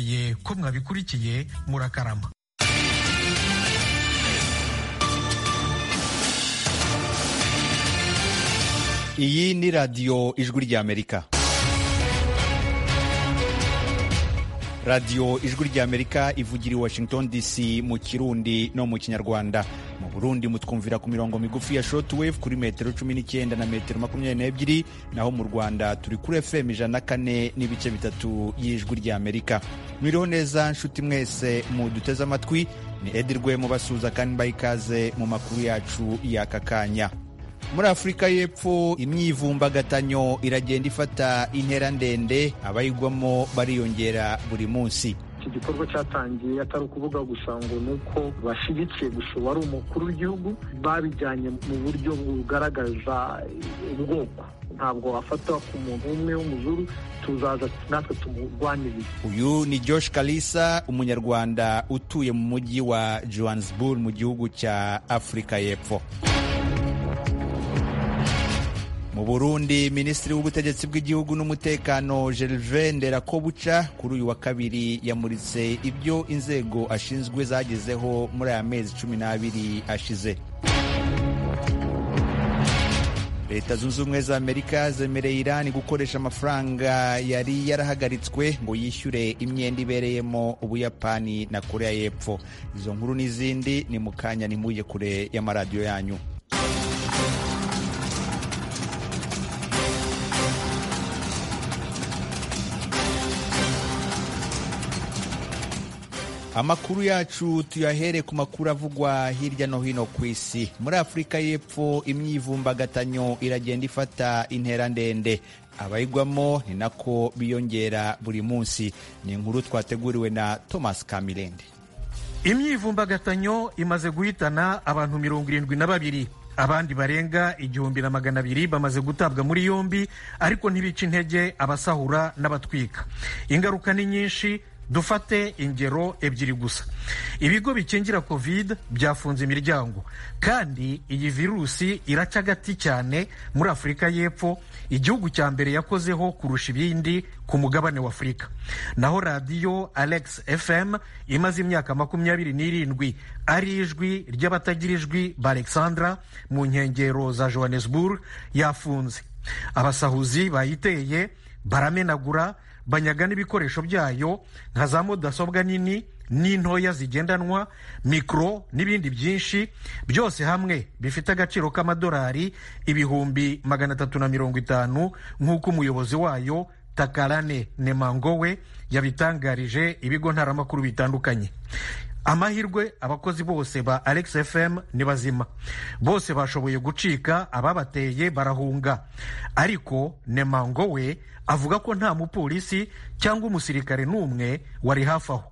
mubikurikiye ko mwabikurikiye murakarama iyi ni radiyo ijwi ry'amerika radiyo ijwi ry'amerika ivugira i washington dc mu kirundi no mu kinyarwanda mu burundi mutwumvira ku mirongo migufi ya shortwave kuri metero cumi n'icyenda na metero makumyabiri n'ebyiri naho mu rwanda turi kuri fm ijana na kane n'ibice bitatu y'ijwi ry'amerika mwiriho neza nshuti mwese muduteze amatwi ni edi rwemo basuza kandi mbaha ikaze mu makuru yacu y'aka kanya muri afurika y'epfo imyivumbagatanyo iragenda ifata intera ndende abayigwamo bariyongera buri munsi iki gikorwa cyatangiye atari ukuvuga gusa ngo ni uko bashyigikiye gusa uwari umukuru w'igihugu babijyanye mu buryo bugaragaza ubwoko ntabwo wafatwa ku muntu umwe w'umuzuru tuzaza natwe tumurwaniriza uyu ni josh kalisa umunyarwanda utuye mu mujyi wa johannesburg mu gihugu cya afurika y'epfo mu Burundi Minisitiri w'Ubutegetsi bw'Igihugu n'Umutekano Gervais Nderakobuca kuri uyu wa kabiri yamuritse ibyo inzego ashinzwe zagezeho muri aya mezi cumi n'abiri ashize leta zunze ubumwe za amerika zemereye irani gukoresha amafaranga yari yarahagaritswe ngo yishyure imyenda ibereyemo ubuyapani na korea y'epfo izo nkuru n'izindi ni mu kanya ntimujye kure y'amaradiyo yanyu amakuru yacu tuyahere ku makuru avugwa hirya no hino ku isi muri afurika y'epfo imyivumbagatanyo iragenda ifata intera ndende abayigwamo ni nako biyongera buri munsi ni inkuru twateguriwe na thomas kamirende imyivumbagatanyo imaze guhitana abantu mirongo irindwi na babiri abandi barenga igihumbi na magana abiri bamaze gutabwa muri yombi ariko ntibica intege abasahura n'abatwika ingaruka ni nyinshi dufate ingero ebyiri gusa ibigo bikingira covid byafunze imiryango kandi iyi virusi iraca agati cyane muri afurika y'epfo igihugu cya mbere yakozeho kurusha ibindi ku mugabane w'afurika naho radiyo alex fm imaze imyaka makumyabiri n'irindwi ari ijwi ry'abatagira ijwi barexandra mu nkengero za johannesburg yafunze abasahuzi bayiteye baramenagura banyaga n'ibikoresho byayo nka za mudasobwa nini n'intoya zigendanwa mikoro n'ibindi byinshi byose hamwe bifite agaciro k'amadolari ibihumbi magana atatu na mirongo itanu nk'uko umuyobozi wayo takarane nemangowe yabitangarije ibigo ntaramakuru bitandukanye amahirwe abakozi bose ba alex fm ni bazima bose bashoboye gucika ababateye barahunga ariko nemango we avuga ko nta mupolisi cyangwa umusirikare n'umwe wari hafi aho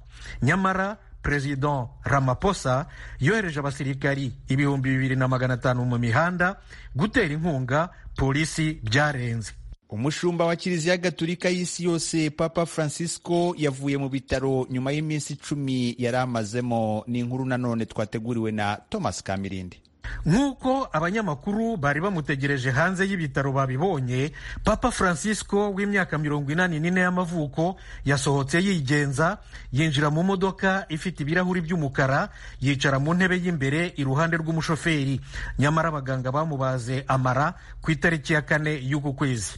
nyamara perezida ramaposa yohereje abasirikari ibihumbi bibiri na magana atanu mu mihanda gutera inkunga polisi byarenze umushumba wa kiliziya gatulika y'isi yose papa francisco yavuye mu bitaro nyuma y'iminsi icumi yari amazemo ni inkuru nanone twateguriwe na thomas kamirindi nk'uko abanyamakuru bari bamutegereje hanze y'ibitaro babibonye papa francisco w'imyaka mirongo inani n'ine y'amavuko yasohotse yigenza yinjira mu modoka ifite ibirahuri by'umukara yicara mu ntebe y'imbere iruhande rw'umushoferi nyamara abaganga bamubaze amara ku itariki ya kane y'uku kwezi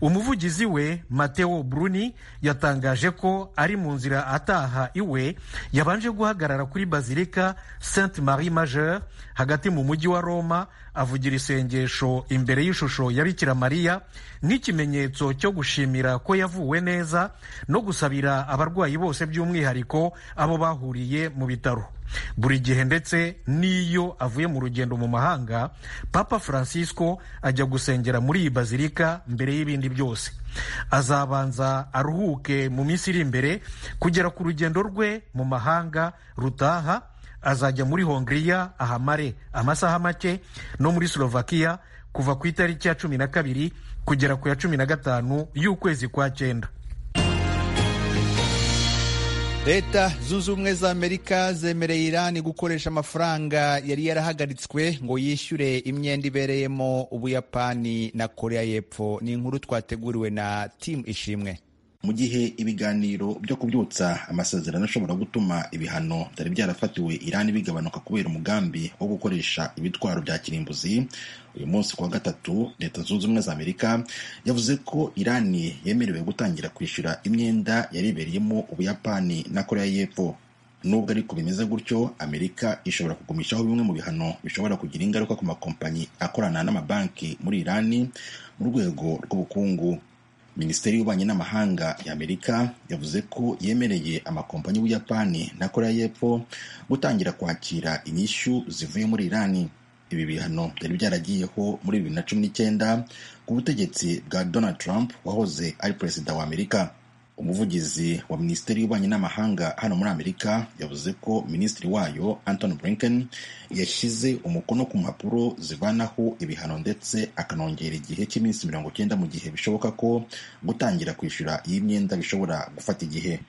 umuvugizi we mateo bruni yatangaje ko ari mu nzira ataha iwe yabanje guhagarara kuri bazilika saint marie majeur hagati mu mujyi wa roma avugira isengesho imbere y'ishusho ya bikira mariya nk'ikimenyetso cyo gushimira ko yavuwe neza no gusabira abarwayi bose by'umwihariko abo bahuriye mu bitaro buri gihe ndetse n'iyo avuye mu rugendo mu mahanga papa francisco ajya gusengera muri iyi bazilika mbere y'ibindi byose azabanza aruhuke mu minsi iri imbere kugera ku rugendo rwe mu mahanga rutaha azajya muri hongiriya ahamare amasaha make no muri slovakia kuva ku itariki ya cumi na kabiri kugera ku ya cumi na gatanu y'ukwezi kwa cyenda leta zunze ubumwe za amerika zemereye irani gukoresha amafaranga yari yarahagaritswe ngo yishyure imyenda ibereyemo ubuyapani na korea y'epfo ni inkuru twateguriwe na timu ishimwe mu gihe ibiganiro byo kubyutsa amasezerano ashobora gutuma ibihano byari byarafatiwe irani bigabanuka kubera umugambi wo gukoresha ibitwaro bya kirimbuzi uyu munsi kuwa gatatu leta zunze ubumwe za amerika yavuze ko irani yemerewe gutangira kwishyura imyenda yaribereyemo ubuyapani na koreya y'epfo nubwo ariko bimeze gutyo amerika ishobora kugumishaho bimwe mu bihano bishobora kugira ingaruka ku makompanyi akorana n'amabanki muri irani mu rwego rw'ubukungu minisiteri y'ububanyi n'amahanga ya amerika yavuze ko yemereye amakompanyi y'ubuyapani na koreya y'epfo gutangira kwakira inyishyu zivuye muri irani ibi bihano byari byaragiyeho muri bibiri na cumi n'icyenda ku butegetsi bwa donald trump wahoze ari perezida wa amerika umuvugizi wa minisiteri y'ububanyi n'amahanga hano muri amerika yavuze ko minisitiri wayo anton blinken yashyize umukono ku mpapuro zivanaho ibihano ndetse akanongera igihe cy'iminsi mirongo icyenda mu gihe bishoboka ko gutangira kwishyura iyi myenda bishobora gufata igihe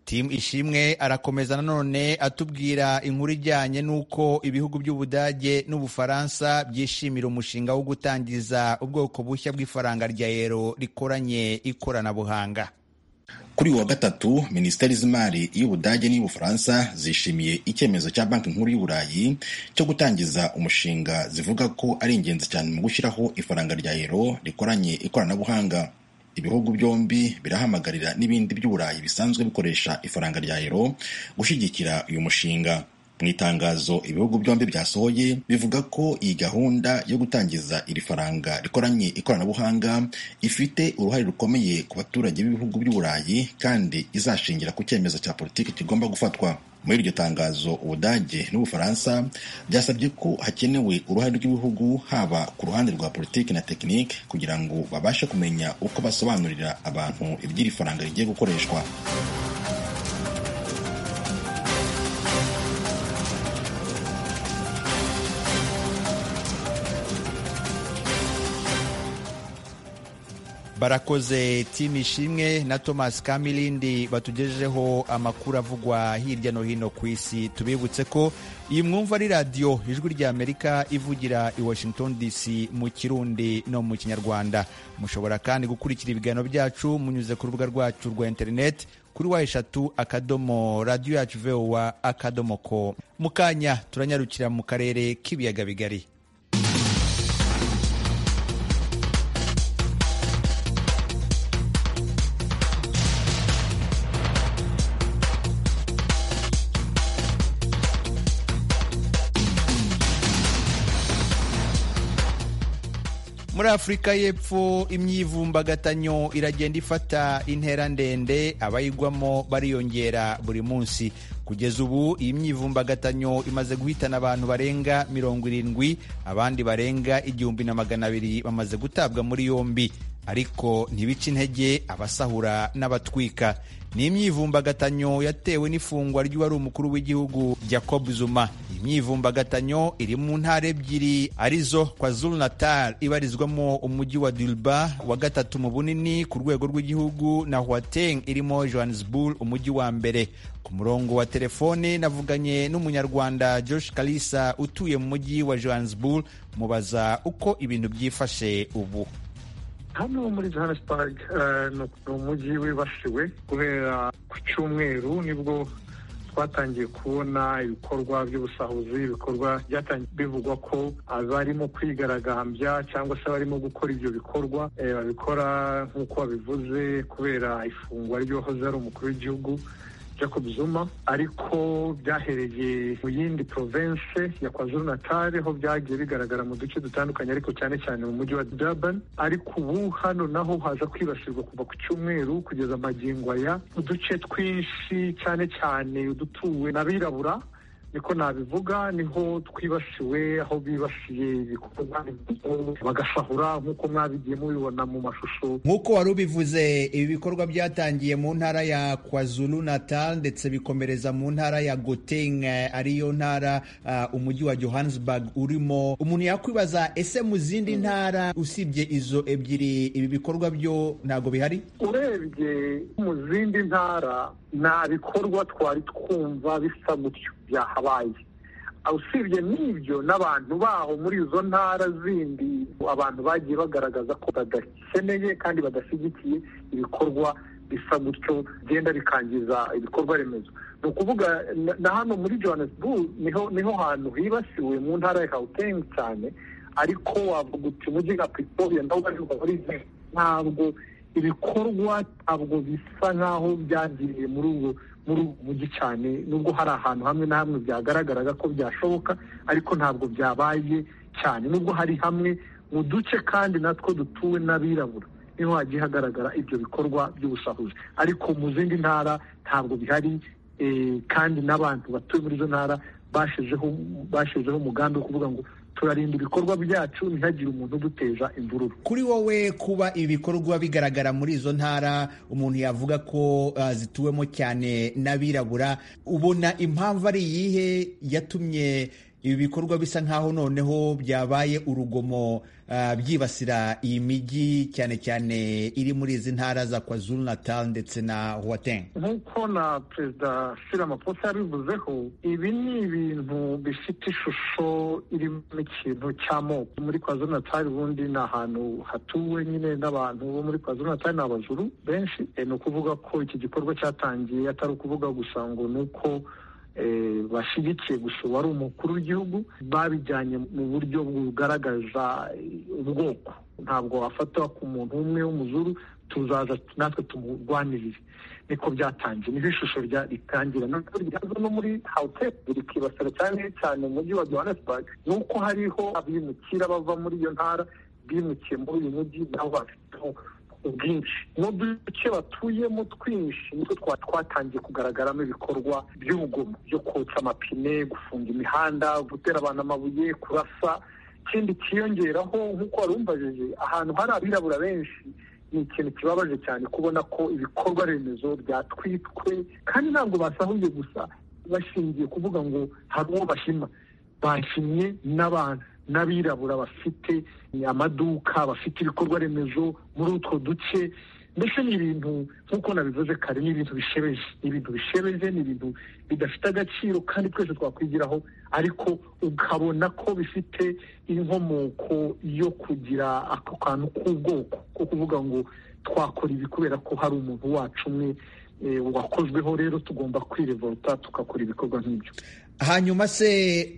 timu ishimwe arakomeza nanone atubwira inkuru ijyanye n'uko ibihugu by'ubudage n'ubufaransa byishimira umushinga wo gutangiza ubwoko bushya bw'ifaranga rya yero rikoranye ikoranabuhanga kuri uyu wa gatatu minisiteri z'imari y'ubudage n'iy'ubufaransa zishimiye icyemezo cya banki nkuru y'uburayi cyo gutangiza umushinga zivuga ko ari ingenzi cyane mu gushyiraho ifaranga rya yero rikoranye ikoranabuhanga ibihugu byombi birahamagarira n'ibindi by'uburayi bisanzwe bikoresha ifaranga rya ero gushyigikira uyu mushinga mu itangazo ibihugu byombi byasohoye bivuga ko iyi gahunda yo gutangiza iri faranga rikoranye ikoranabuhanga ifite uruhare rukomeye ku baturage b'ibihugu by'uburayi kandi izashingira ku cyemezo cya politiki kigomba gufatwa muri iryo tangazo ubudage n'ubufaransa byasabye ko hakenewe uruhare rw'ibihugu haba ku ruhande rwa politiki na tekinike kugira ngo babashe kumenya uko basobanurira abantu iby'iri faranga rigiye gukoreshwa barakoze timu ishimwe na thomas kamilindi batugejejeho amakuru avugwa hirya no hino ku isi tubibutse ko iyi mwumva ari radiyo ijwi rya amerika ivugira i washington dc mu kirundi no mu kinyarwanda mushobora kandi gukurikira ibiganiro byacu munyuze ku rubuga rwacu rwa interineti kuri wa eshatu akadomo radiyo yacu vowa akadomo ko mu kanya turanyarukira mu karere k'ibiyaga bigari muri afurika y'epfo imyivumbagatanyo iragenda ifata intera ndende abayigwamo bariyongera buri munsi kugeza ubu iyi myivumbagatanyo imaze guhitana abantu barenga mirongo irindwi abandi barenga igihumbi na magana abiri bamaze gutabwa muri yombi ariko ntibica intege abasahura n'abatwika ni imyivumbagatanyo yatewe n'ifungwa ry'uwari umukuru w'igihugu Jacob Zuma iyi myivumbagatanyo iri mu ntara ebyiri arizo KwaZulu Natal ibarizwamo umujyi wa Durban wa gatatu mu bunini ku rwego rw'igihugu na Gauteng irimo Johannesburg umujyi wa mbere ku murongo wa telefone navuganye n'umunyarwanda Josh Kalisa utuye mu mujyi wa Johannesburg mubaza uko ibintu byifashe ubu hano muri johannesburg ni umujyi wibasiwe kubera ku cyumweru nibwo twatangiye kubona ibikorwa by'ubusahuzi ibikorwa byatangiye bivugwa ko abarimo kwigaragambya cyangwa se abarimo gukora ibyo bikorwa babikora nk'uko babivuze kubera ifungwa ry'uwahoze ari umukuru w'igihugu Jacob Zuma ariko byahereye mu yindi province ya KwaZulu Natal ho byagiye bigaragara mu duce dutandukanye ariko cyane cyane mu mujyi wa Durban ariko ubu hano naho haza kwibasirwa kuva ku cyumweru kugeza amagingo aya uduce twinshi cyane cyane udutuwe n'abirabura niko nabivuga niho twibasiwe aho bibasiye ibikorwa bagasahura nk'uko mwabigiye mubibona mu mashusho nk'uko wari ubivuze ibi bikorwa byatangiye mu ntara ya kwazulu natal ndetse bikomereza mu ntara ya goteng ariyo ntara uh, umujyi wa johannesburg urimo umuntu yakwibaza ese mu zindi ntara usibye izo ebyiri ibi bikorwa byo ntabwo bihari urebye mu zindi ntara nta bikorwa twari twumva bisa gutyo byahabaye usibye n'ibyo n'abantu baho muri izo ntara zindi abantu bagiye bagaragaza ko badakeneye kandi badashyigikiye ibikorwa bisa gutyo bigenda bikangiza ibikorwa remezo ni ukuvuga na hano muri johannesburg niho niho hantu hibasiwe mu ntara ya kawutengi cyane ariko wavuga uti umujyi nka pretoria nawo muri ntabwo ibikorwa ntabwo bisa nk'aho byagiriye muri ubwo muri ubu mujyi cyane nubwo hari ahantu hamwe na hamwe byagaragaraga ko byashoboka ariko ntabwo byabaye cyane nubwo hari hamwe mu duce kandi natwo dutuwe n'abirabura niho hagiye hagaragara ibyo bikorwa by'ubusahuzi ariko mu zindi ntara ntabwo bihari kandi n'abantu batuye muri izo ntara bashizeho umugambi wo kuvuga ngo turarinda ibikorwa byacu ntihagire umuntu uduteza imvururu kuri wowe kuba ibikorwa bigaragara muri izo ntara umuntu yavuga ko uh, zituwemo cyane n'abirabura ubona impamvu ari iyihe yatumye ibi bikorwa bisa nk'aho noneho byabaye urugomo uh, byibasira iyi mijyi cyane cyane iri muri izi ntara za kwazulu natal ndetse na huateng nk'uko na perezida siramaposa yabivuzeho ibi ni ibintu bifite ishusho irimo ikintu cy'amoko muri kwazulu natal ubundi ni ahantu hatuwe nyine n'abantu bo muri kwazulu natal ni abajuru benshi ni ukuvuga ko iki gikorwa cyatangiye atari ukuvuga gusa ngo ni uko bashyigikiye gusa uwari umukuru w'igihugu babijyanye mu buryo bugaragaza ubwoko ntabwo wafatwa ku muntu umwe w'umuzuru tuzaza natwe tumurwanirire niko byatangiye niho ishusho ritangira ntabwo ryaza no muri hawuteri rikibasira cyane cyane umujyi wa johannesburg ni uko hariho abimukira bava muri iyo ntara bimukiye muri uyu mujyi nabo bafiteho ubwinshi n'uduce batuyemo twinshi nitwo twatangiye kugaragaramo ibikorwa by'urugomo byo kotsa amapine gufunga imihanda gutera abantu amabuye kurasa ikindi kiyongeraho nk'uko wari umbajije ahantu hari abirabura benshi ni ikintu kibabaje cyane kubona ko ibikorwa remezo byatwitswe kandi ntabwo basahuye gusa bashingiye kuvuga ngo hari uwo bashima bashimye n'abantu n'abirabura bafite amaduka bafite ibikorwa remezo muri utwo duce mbese ni ibintu nk'uko nabivuze kare ni ibintu bishebeje ni ibintu bishebeje ni ibintu bidafite agaciro kandi twese twakwigiraho ariko ukabona ko bifite inkomoko yo kugira ako kantu k'ubwoko ko kuvuga ngo twakora ibi kubera ko hari umuntu wacu umwe wakozweho rero tugomba kwirevoluta tugakora ibikorwa nk'ibyo hanyuma se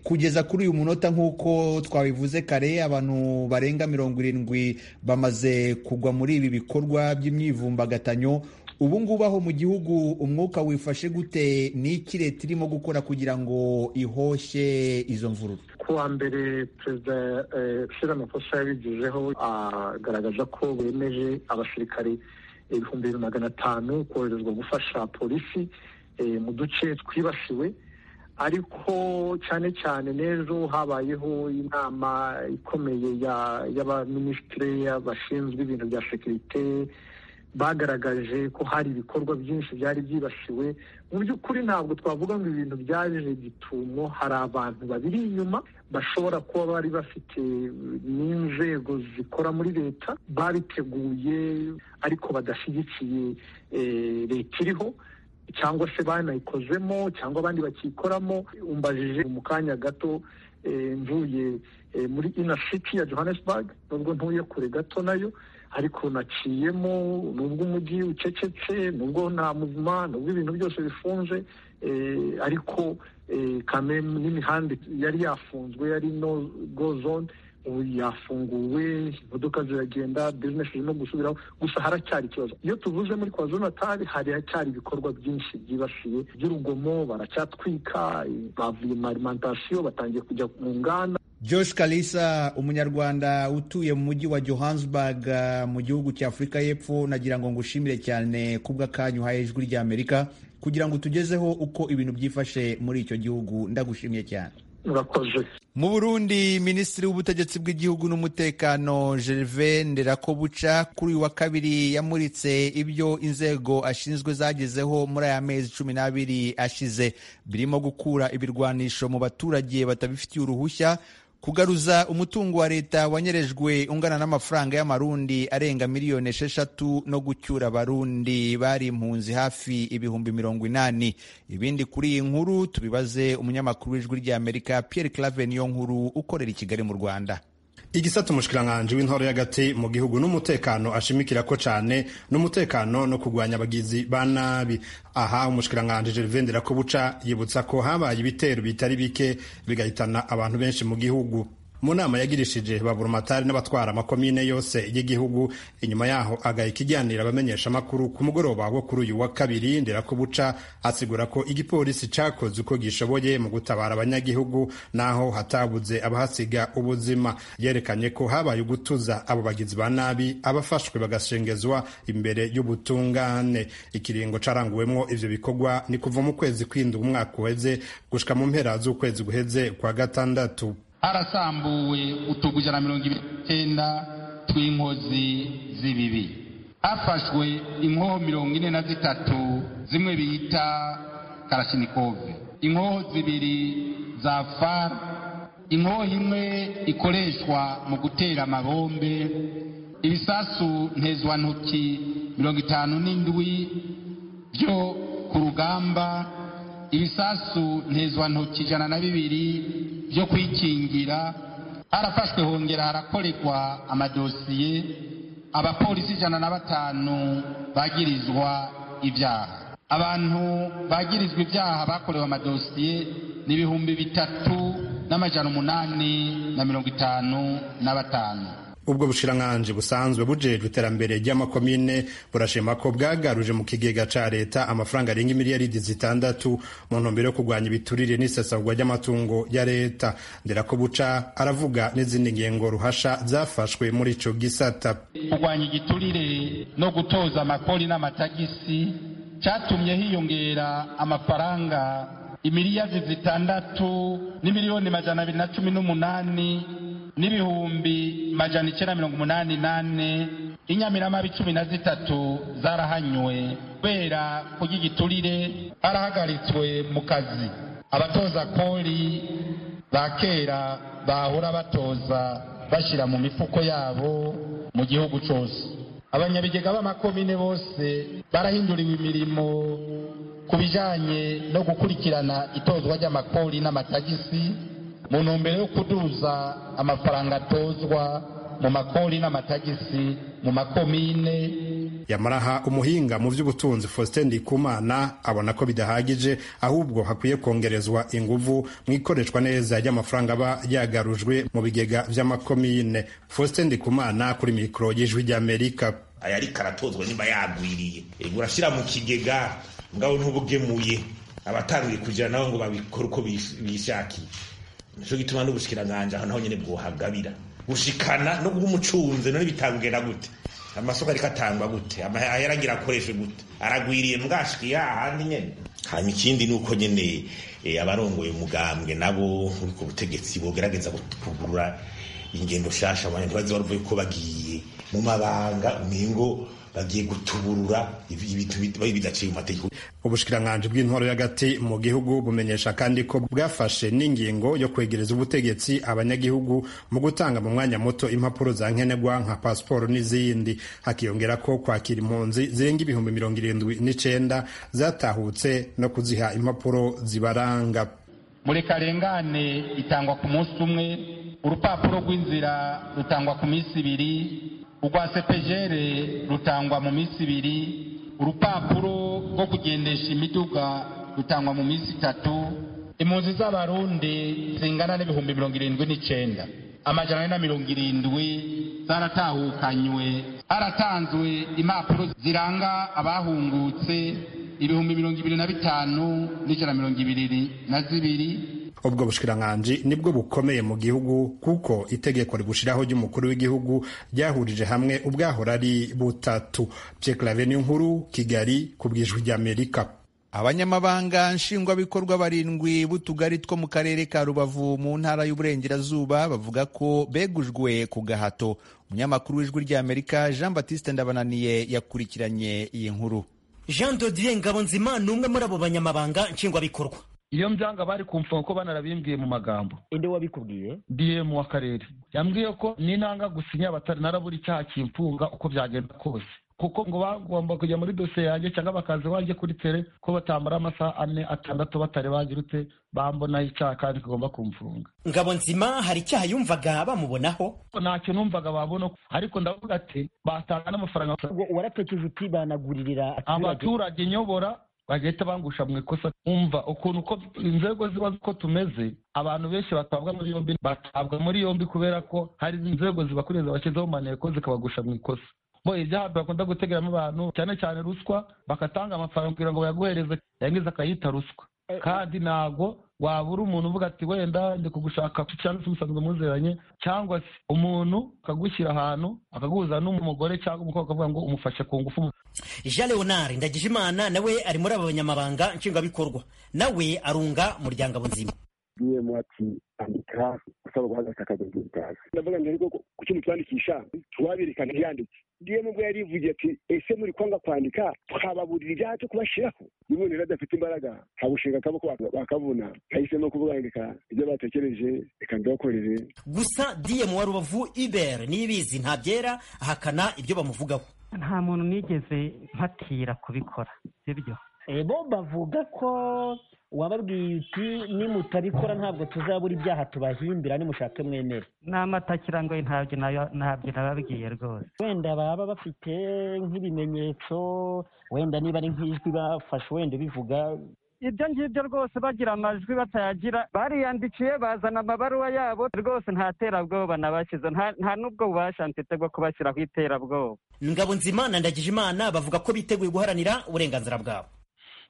kugeza kuri uyu munota nk'uko twabivuze kare abantu barenga mirongo irindwi bamaze kugwa muri ibi bikorwa by'imyivumbagatanyo ubu ngubu aho mu gihugu umwuka wifashe gute n'iki leta irimo gukora kugira ngo ihoshe izo mvururu kuwa mbere perezida amakosa yabigezeho agaragaza ko bemeje abasirikare ibihumbi bibiri magana atanu koherezwa gufasha polisi mu duce twibasiwe ariko cyane cyane n'ejo habayeho inama ikomeye y'abaminisitiri bashinzwe ibintu bya sekirite bagaragaje ko hari ibikorwa byinshi byari byibasiwe mu by'ukuri ntabwo twavuga ngo ibintu byaje gitumo hari abantu babiri inyuma bashobora kuba bari bafite n'inzego zikora muri leta babiteguye ariko badashyigikiye leta iriho cyangwa se banayikozemo cyangwa abandi bakiyikoramo umbajije mu kanya gato mvuye muri inasiti ya johannesburg nubwo ntuye kure gato nayo ariko naciyemo nubwo umujyi ucecetse nubwo nta muzima nubwo ibintu byose bifunze ariko kameme n'imihanda yari yafunzwe yari no go zone ubu yafunguwe imodoka ziragenda bizinesi zirimo gusubiraho gusa haracyari ikibazo iyo tuvuze muri kwa natali haracyari ibikorwa byinshi byibasiye by'urugomo baracyatwika bavuye mu arimantasiyo batangiye kujya mu nganda Josh Kalisa umunyarwanda utuye mu mujyi wa Johannesburg mu gihugu cya Afurika y'Epfo nagira ngo ngushimire cyane kubw'akanyu uhaye ijwi ry'Amerika kugira ngo utugezeho uko ibintu byifashe muri icyo gihugu ndagushimiye cyane murakoze mu burundi minisitiri w'ubutegetsi bw'igihugu n'umutekano gerve nderakobuca kuri uyu wa kabiri yamuritse ibyo inzego ashinzwe zagezeho muri aya mezi cumi n'abiri ashize birimo gukura ibirwanisho mu baturage batabifitiye uruhushya kugaruza umutungo wa leta wanyerejwe ungana n'amafaranga y'amarundi arenga miliyoni esheshatu no gucyura abarundi bari impunzi hafi ibihumbi mirongo inani ibindi kuri iyi nkuru tubibaze umunyamakuru w'ijwi ry'amerika pierre claver niyo nkuru ukorera i kigali mu rwanda igisata umushikiranganji w'intore y'agati mu gihugu n'umutekano ashimikira ko cyane n'umutekano no kurwanya abagizi ba nabi aha umushikiranganji Gervain Ndirakobuca yibutsa ko habaye ibitero bitari bike bigahitana abantu benshi mu gihugu mu nama yagirishije baburumatari n'abatwara amakomine yose y'igihugu inyuma yaho agahita iganira abamenyesha amakuru ku mugoroba wo kuri uyu wa kabiri nderakobuca asigura ko igipolisi cyakoze uko gishoboye mu gutabara abanyagihugu naho hatabuze abahasiga ubuzima yerekanye ko habaye ugutuza abo bagizi ba nabi abafashwe bagashengezwa imbere y'ubutungane ikiringo caranguwemwo ivyo bikorwa ni kuva mu kwezi kwindwi umwaka uheze gushika mu mpera z'ukwezi guheze kwa gatandatu harasambuwe utugujya na mirongo ibiri n'icyenda tw'inkozi z'ibibi hafashwe inkoho mirongo ine na zitatu zimwe bita karashinikove inkoho zibiri za fara inkoho imwe ikoreshwa mu gutera amabombe ibisasu ntezwantoki mirongo itanu n'indwi byo ku rugamba ibisasu ntezwantoki ijana na bibiri byo kwikingira harafashwe hongera harakorerwa amadosiye abapolisi ijana na batanu bagirizwa ibyaha abantu bagirizwa ibyaha bakorewe amadosiye ni ibihumbi bitatu n'amajana umunani na mirongo itanu na batanu ubwo bushiranganji busanzwe bujejwe iterambere ry'amakomine burashima ko bwagaruje mu kigega ca leta amafaranga arenga imiliyaridi zitandatu mu ntumbero yo kurwanya ibiturire n'isesagurwa ry'amatungo ya leta nderako buca aravuga n'izindi ngengo ruhasha zafashwe muri ico gisata kurwanya igiturire no gutoza amakori n'amatagisi catumye hiyongera amafaranga imiliyaridi zitandatu n'imiliyoni majana abiri na cumi n'umunani n'ibihumbi majana icyenda mirongo umunani nane inyamirama cumi na zitatu zarahanywe kubera kurya igiturire barahagaritswe mu kazi abatoza kori ba kera bahora batoza bashyira mu mifuko yabo mu gihugu cyose abanyabigega b'amakomine bose barahinduriwe imirimo ku bijyanye no gukurikirana itozwa ry'amakori n'amatagisi mu ntumbero yo kuduza amafaranga atozwa mu makori n'amatagisi mu makomine yamaraha umuhinga mu by'ubutunzi faustin ndikumana abona ko bidahagije ahubwo hakwiye kongerezwa inguvu mu ikoreshwa neza ry'amafaranga aba yagarujwe mu bigega by'amakomine faustin ndikumana kuri mikoro y'ijwi ry'amerika aya ariko aratozwa niba yagwiriye urashyira mu kigega ngaho ntubugemuye abatangiye kugira nabo ngo babikore uko bishakiye nicyo gituma n'ubushikiranganje aho naho nyine bwohagabira gushikana no guha umucunze none bitagenda gute amasoko ariko atangwa gute ahera agira akoreshe gute aragwiriye mbwashikiye ahandi nyene hanyuma ikindi ni uko nyene abarongoye umugambwe nabo uri ku butegetsi bogerageza kugurura ingendo shasha abantu ntibazi baruvuye ko bagiye mu mabanga umingo bagiye gutuburura bidaciye mu mategeko ubushikiranganji bw'intwaro y'agati mu gihugu bumenyesha kandi ko bwafashe n'ingingo yo kwegereza ubutegetsi abanyagihugu mu gutanga mu mwanya muto impapuro za nkenerwa nka pasiporo n'izindi hakiyongera ko kwakira impunzi zirenga ibihumbi mirongo irindwi n'icyenda zatahutse no kuziha impapuro zibaranga muri karengane itangwa ku munsi umwe urupapuro rw'inzira rutangwa ku minsi ibiri urwa sepejere rutangwa mu minsi ibiri urupapuro rwo kugendesha imiduga rutangwa mu minsi itatu impunzi z'abarundi zingana n'ibihumbi mirongo irindwi n'icyenda amajana ane na mirongo irindwi zaratahukanywe haratanzwe impapuro ziranga abahungutse ibihumbi mirongo ibiri na bitanu n'ijana mirongo ibiri na zibiri ubwo bushikiranganji nibwo bukomeye mu gihugu kuko itegeko rigushiraho ry'umukuru w'igihugu ryahurije hamwe ubwahora ari butatu pyeklave nkuru kigali ku bwijwi ry'amerika abanyamabanga nshingwabikorwa barindwi b'utugari two mu karere ka rubavu mu ntara y'uburengerazuba bavuga ko begujwe ku gahato umunyamakuru w'ijwi ry'amerika jean batiste ndabananiye yakurikiranye iyi nkuru jean dodier ngabonzima ni umwe muri abo banyamabanga nshingwabikorwa iyo mbyanga bari kumva kuko banarabimbwiye mu magambo inde wabikubwiye dm w'akarere yambwiye ko n'intanga gusinya batari narabura icyaha kimfunga uko byagenda kose kuko ngo bagomba kujya muri dosiye yanjye cyangwa bakaza iwanjye kuri tere ko batamara amasaha ane atandatu batari bagirutse bambonaho icyaha kandi kigomba kumfunga ngabo nzima hari icyaha yumvaga bamubonaho nta kintu numvaga babona ariko ndavuga ati batanga n'amafaranga waratekereje uti banaguririra abaturage nyobora bagahita bangusha mu ikosa umva ukuntu uko inzego ziba uko tumeze abantu benshi batabwa muri yombi batabwa muri yombi kubera ko hari inzego zibakuriye zabashyizeho maneko zikabagusha mu ikosa bo ibyaha bakunda gutegeramo abantu cyane cyane ruswa bakatanga amafaranga kugira ngo bayaguhereze yangiza akayita ruswa kandi ntabwo wabura umuntu uvuga ati wenda ndi kugushaka cyangwa se umusanzwe muzeranye cyangwa se umuntu akagushyira ahantu akaguhuza n'umugore cyangwa umukobwa akavuga ngo umufashe ku ngufu jean leonard ndagijimana nawe ari muri aba banyamabanga nshingwabikorwa nawe arunga muryango abuzima bwiyemo ati andika usaba guhagarika akazi bw'ubutazi ndavuga ngo ariko ku kintu twandikisha tuwaberekana yanditse diyemu ubwo yari yivugiye ati ese muri kwanga kwandika twababurira ibyaha cyo kubashyiraho n'ubundi rero adafite imbaraga habushinga akaboko bakabuna ahisemo kuvuga ngo reka ibyo batekereje reka mbibakorere gusa diyemu wa rubavu ibere nibizi ntabyera ahakana ibyo bamuvugaho nta muntu nigeze mpatira kubikora sibyo bo bavuga ko wababwiye uti nimutabikora ntabwo tuzabura ibyaha tubahimbira nimushake mwemere ni amatakira ngo ntabyo ntabyo nababwiye rwose wenda baba bafite nk'ibimenyetso wenda niba ari nk'ijwi bafashe wenda bivuga ibyo ngibyo rwose bagira amajwi batayagira bariyandikiye bazana amabaruwa yabo rwose nta terabwoba nabashyize nta n'ubwo bubasha mfite bwo kubashyira ku iterabwoba ngabo nzima na ndagijimana bavuga ko biteguye guharanira uburenganzira bwabo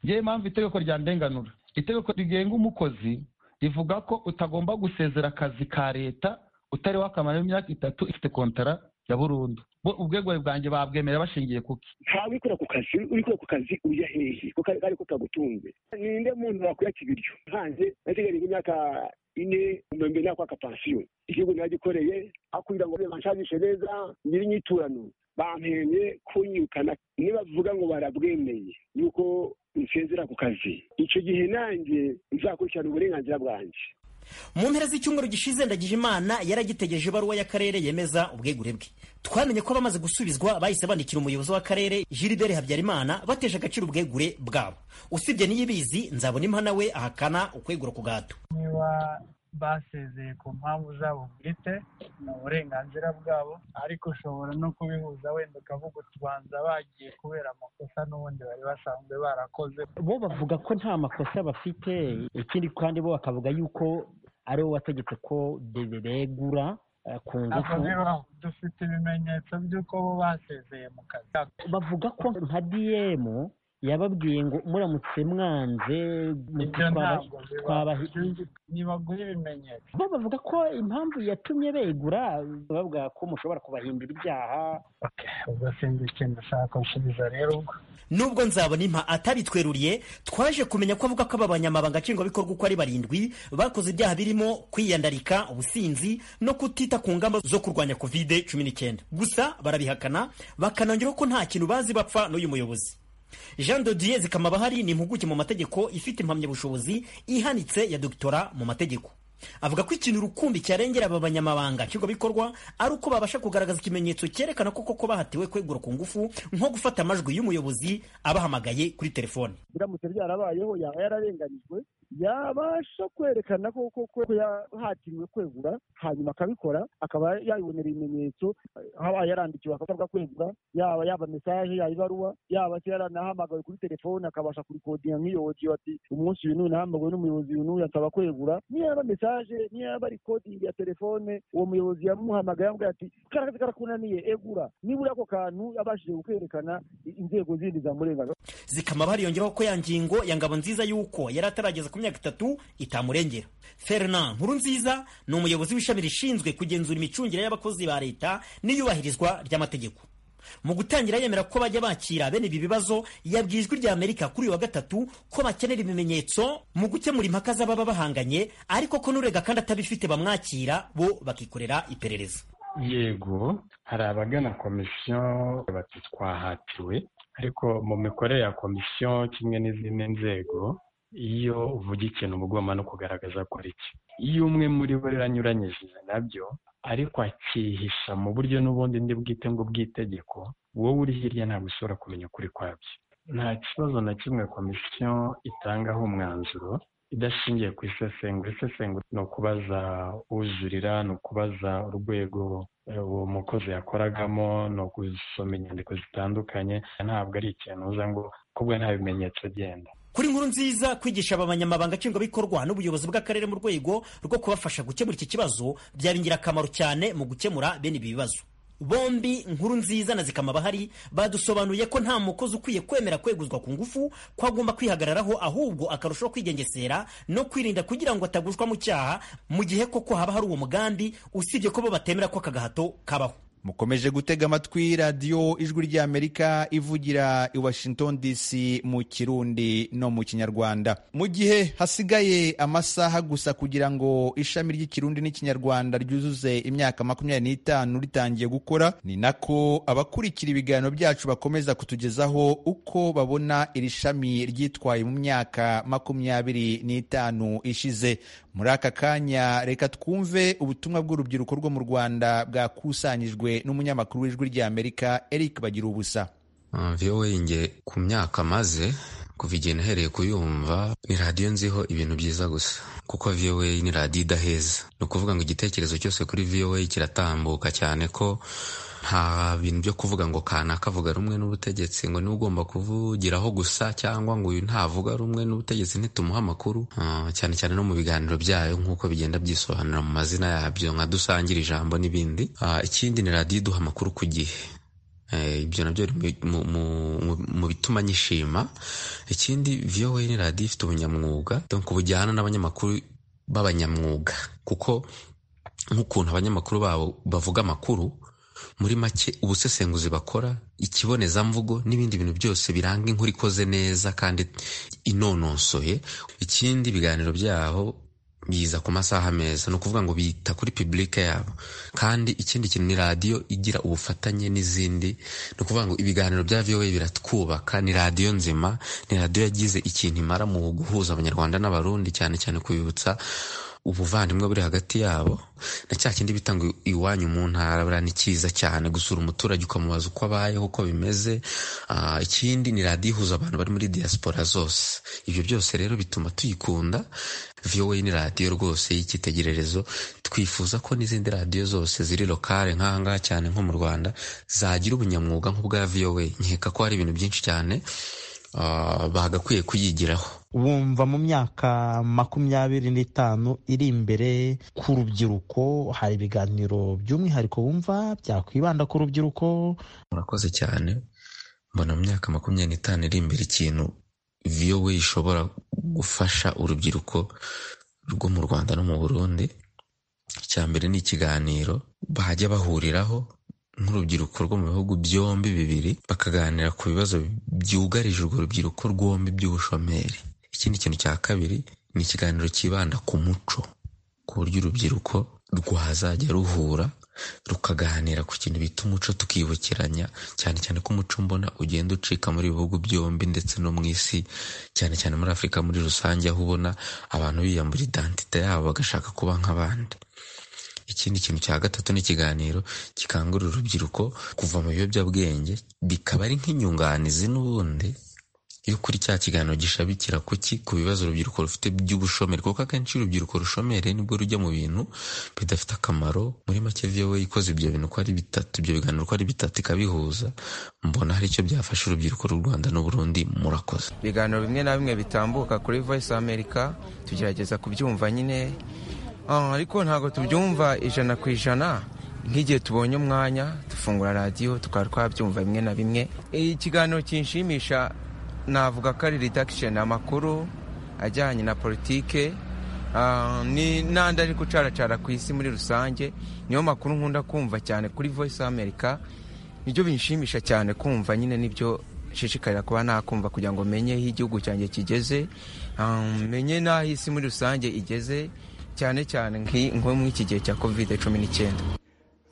ngewe impamvu itegeko ryandenganura itegeko rigenga umukozi rivuga ko utagomba gusezera akazi ka leta utari wakamara imyaka itatu ifite kontara ya burundu ubwegure bwanjye babwemera bashingiye kuki ntawe wikora ku kazi urikora ku kazi ujya hehe kuko ari ko kagutunze ninde muntu wakwiyaka ibiryo nkanjye nategereje imyaka ine umwembe nakwaka pansiyo igihugu nagikoreye akubwira ngo banshagishe neza nyiri inyiturano bampenye kunyukana nibavuga ngo barabwemeye yuko nsezera ku kazi icyo gihe nanjye nzakurikirana uburenganzira bwanjye mu mpera z'icyumweru gishize ndagije imana yaragitegereje ibaruwa y'akarere yemeza ubwegure bwe twamenye ko abamaze gusubizwa bahise bandikira umuyobozi w'akarere gilbert habyarimana bateje agaciro ubwegure bwabo usibye n'iyibizi nzabona impa nawe ahakana ukwegura ku gato niba basezeye ku mpamvu zabo bwite ni uburenganzira bwabo ariko ushobora no kubihuza wenda ukavuga utubanza bagiye kubera amakosa n'ubundi bari basanzwe barakoze bo bavuga ko nta makosa bafite ikindi kandi bo bakavuga yuko ari wowe wategetse ko begura ku ngufu dufite ibimenyetso by'uko bo basezeye mu kazi bavuga ko nka diyemu yababwiye ngo muramutse mwanze ntibagura ibimenyetso bo bavuga ko impamvu yatumye begura bavuga ko mushobora kubahindura ibyaha ubwo sinzi ikintu ushaka gusubiza rero ubwo nubwo nzabona impa atabitweruriye twaje kumenya ko avuga ko aba banyamabanga nshingwabikorwa uko ari barindwi bakoze ibyaha birimo kwiyandarika ubusinzi no kutita ku ngamba zo kurwanya kovide cumi n'icyenda gusa barabihakana bakanongeraho ko nta kintu bazi bapfa n'uyu muyobozi jean dodier zikamabahari ni impuguke mu mategeko ifite impamyabushobozi ihanitse ya dogitora mu mategeko avuga ko ikintu rukumbi cyarengera aba banyamabanga nshingwabikorwa ari uko babasha kugaragaza ikimenyetso cyerekana ko koko bahatiwe kwegura ku ngufu nko gufata amajwi y'umuyobozi abahamagaye kuri telefone biramutse byarabayeho yaba yararenganijwe yabasha kwerekana ko koko yahatiwe kwegura hanyuma akabikora akaba yabibonera ibimenyetso haba yarandikiwe akavuga kwegura yaba yaba mesaje yaba ibaruwa yaba se yaranahamagawe kuri telefone akabasha kurikodinga nk'iyo odiyo ati umunsi uyu n'uyu nahamagawe n'umuyobozi uyu n'uyu asaba kwegura niyo yaba mesaje niyo yaba rikodingi ya telefone uwo muyobozi yamuhamagaye yamubwira ati karakazi karakunaniye egura nibura ako kantu yabashije kukwerekana inzego zindi zamurengaga zikama bariyongeraho ko ya ngingo ya ngabo nziza y'uko yari atarageza ku imyaka itatu itamurengera fernand nkurunziza ni umuyobozi w'ishami rishinzwe kugenzura imicungire y'abakozi ba leta n'iyubahirizwa ry'amategeko mu gutangira yemera ko bajya bakira bene ibi bibazo yabwiye ijwi ry'amerika kuri uyu wa gatatu ko bakenera ibimenyetso mu gukemura impaka z'ababa bahanganye ariko ko n'urega kandi atabifite bamwakira bo bakikorera iperereza yego hari abagana komisiyo bati twahatiwe ariko mu mikorere ya komisiyo kimwe n'izindi nzego iyo uvuga ikintu uba ugomba no kugaragaza ko ari cyo iyo umwe muri bo rero anyuranyije nabyo ariko akihisha mu buryo n'ubundi ndi bwite ngo bw'itegeko wowe uri hirya ntabwo ushobora kumenya ukuri kwabyo nta kibazo na kimwe komisiyo itangaho umwanzuro idashingiye ku isesengura isesengura ni ukubaza ujurira ni ukubaza urwego uwo mukozi yakoragamo ni ugusoma inyandiko zitandukanye ntabwo ari ikintu uza ngo kubwo nta bimenyetso genda kuri nkuru nziza kwigisha abanyamabanga nshingwabikorwa n'ubuyobozi bw'akarere mu rwego rwo kubafasha gukemura iki kibazo byaba ingirakamaro cyane mu gukemura bene ibi bibazo bombi nkuru nziza na zikama bahari badusobanuriye ko nta mukozi ukwiye kwemera kweguzwa ku ngufu ko agomba kwihagararaho ahubwo akarushaho kwigengesera no kwirinda kugira ngo atagushwa mu cyaha mu gihe koko haba hari uwo mugambi usibye ko bo batemera ko aka gahato kabaho mukomeje gutega amatwi radiyo ijwi ry'amerika ivugira i washington dc mu kirundi no mu kinyarwanda mu gihe hasigaye amasaha gusa kugira ngo ishami ry'ikirundi n'ikinyarwanda ryuzuze imyaka makumyabiri n'itanu ritangiye gukora ni nako abakurikira ibiganiro byacu bakomeza kutugezaho uko babona iri shami ryitwaye mu myaka makumyabiri n'itanu ishize muri aka kanya reka twumve ubutumwa bw'urubyiruko rwo mu rwanda bwakusanyijwe n'umunyamakuru w'ijwi ry'amerika eric bagira ubusa voa nge ku myaka maze kuva igihe nahereye kuyumva ni radiyo nziho ibintu byiza gusa kuko voa ni radiyo idaheza ni ukuvuga ngo igitekerezo cyose kuri voa kiratambuka cyane ko nta bintu byo kuvuga ngo kanaka avuga rumwe n'ubutegetsi ngo niwe ugomba kuvugiraho gusa cyangwa ngo uyu ntavuga rumwe n'ubutegetsi ntitumuhe amakuru cyane cyane no mu biganiro byayo nk'uko bigenda byisobanura mu mazina yabyo nka dusangira ijambo n'ibindi ikindi ni radiyo iduha amakuru ku gihe ibyo nabyo mu bituma nyishima ikindi voa ni radiyo ifite ubunyamwuga ubu ujyana n'abanyamakuru b'abanyamwuga kuko nk'ukuntu abanyamakuru babo bavuga amakuru muri make ubusesenguzi bakora ikibonezamvugo n'ibindi bintu byose biranga inkuru ikoze neza kandi inonosoye ikindi ibiganiro byabo biza ku masaha meza ni ukuvuga ngo bita kuri pibulike yabo kandi ikindi kintu ni radiyo igira ubufatanye n'izindi ni ukuvuga ngo ibiganiro bya vowe biratwubaka ni radiyo nzima ni radiyo yagize ikintu imara mu guhuza abanyarwanda n'abarundi cyane cyane kubibutsa ubuvandimwe buri hagati yabo na cya kindi bitanga iwanyu mu ntara ni cyiza cyane gusura umuturage ukamubaza uko abayeho uko bimeze ikindi ni radiyo ihuza abantu bari muri diaspora zose ibyo byose rero bituma tuyikunda vowa ni radiyo rwose y'icyitegererezo twifuza ko n'izindi radiyo zose ziri lokale nk'ahangaha cyane nko mu rwanda zagira ubunyamwuga nk'ubwa vowa nkeka ko hari ibintu byinshi cyane bagakwiye kuyigiraho wumva mu myaka makumyabiri n'itanu iri imbere ku rubyiruko hari ibiganiro by'umwihariko wumva byakwibanda ku rubyiruko murakoze cyane mbona mu myaka makumyabiri n'itanu iri imbere ikintu viyowe ishobora gufasha urubyiruko rwo mu rwanda no mu burundi icya mbere ni ikiganiro bajya bahuriraho nk'urubyiruko rwo mu bihugu byombi bibiri bakaganira ku bibazo byugarije urwo rubyiruko rwombi by'ubushomeri ikindi kintu cya kabiri ni ikiganiro cyibanda ku muco ku buryo urubyiruko rwazajya ruhura rukaganira ku kintu bita umuco tukibukiranya cyane cyane ko umuco mbona ugenda ucika muri bihugu byombi ndetse no mu isi cyane cyane muri afurika muri rusange aho ubona abantu biyambura idantite yabo bagashaka kuba nk'abandi ikindi kintu cya gatatu ni ikiganiro gikangurira urubyiruko kuva mu biyobyabwenge bikaba ari nk'inyunganizi n'ubundi iyo kuri cya kiganiro gishabikira kuki ku bibazo urubyiruko rufite by'ubushomeri kuko akenshi urubyiruko rushomere nibwo rujya mu bintu bidafite akamaro muri make viyowe ikoze ibyo bintu ko ari bitatu ibyo biganiro ko ari bitatu ikabihuza mbona hari icyo byafasha urubyiruko rw'u rwanda n'uburundi murakoze ibiganiro bimwe na bimwe bitambuka kuri voice america tugerageza kubyumva nyine ariko ntabwo tubyumva ijana ku ijana nk'igihe tubonye umwanya dufungura radiyo tukaba twabyumva bimwe na bimwe ikiganiro kinshimisha navuga ko ari redakisheni amakuru ajyanye na politike n'andi ari gucaracara ku isi muri rusange niyo makuru nkunda kumva cyane kuri voice america nibyo binshimisha cyane kumva nyine nibyo nshishikarira kuba nakumva kugira ngo menye aho igihugu cyanjye kigeze menye n'aho isi muri rusange igeze cyane cyane nk'iki gihe cya covid cumi n'icyenda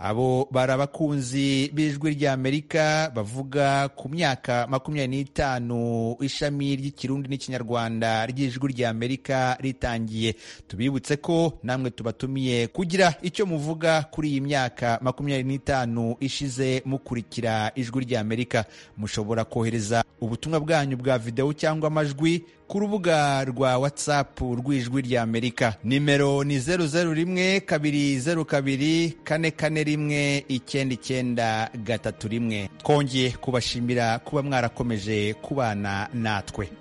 abo bari abakunzi b'ijwi ry'amerika bavuga ku myaka makumyabiri n'itanu ishami ry'ikirundi n'ikinyarwanda ry'ijwi ry'amerika ritangiye tubibutse ko namwe tubatumiye kugira icyo muvuga kuri iyi myaka makumyabiri n'itanu ishize mukurikira ijwi ry'amerika mushobora kohereza ubutumwa bwanyu bwa videwo cyangwa amajwi ku rubuga rwa whatsapp rw'ijwi ry'amerika nimero ni zeru zeru rimwe kabiri zeru kabiri kane kane rimwe icyenda icyenda gatatu rimwe twongeye kubashimira kuba mwarakomeje kubana natwe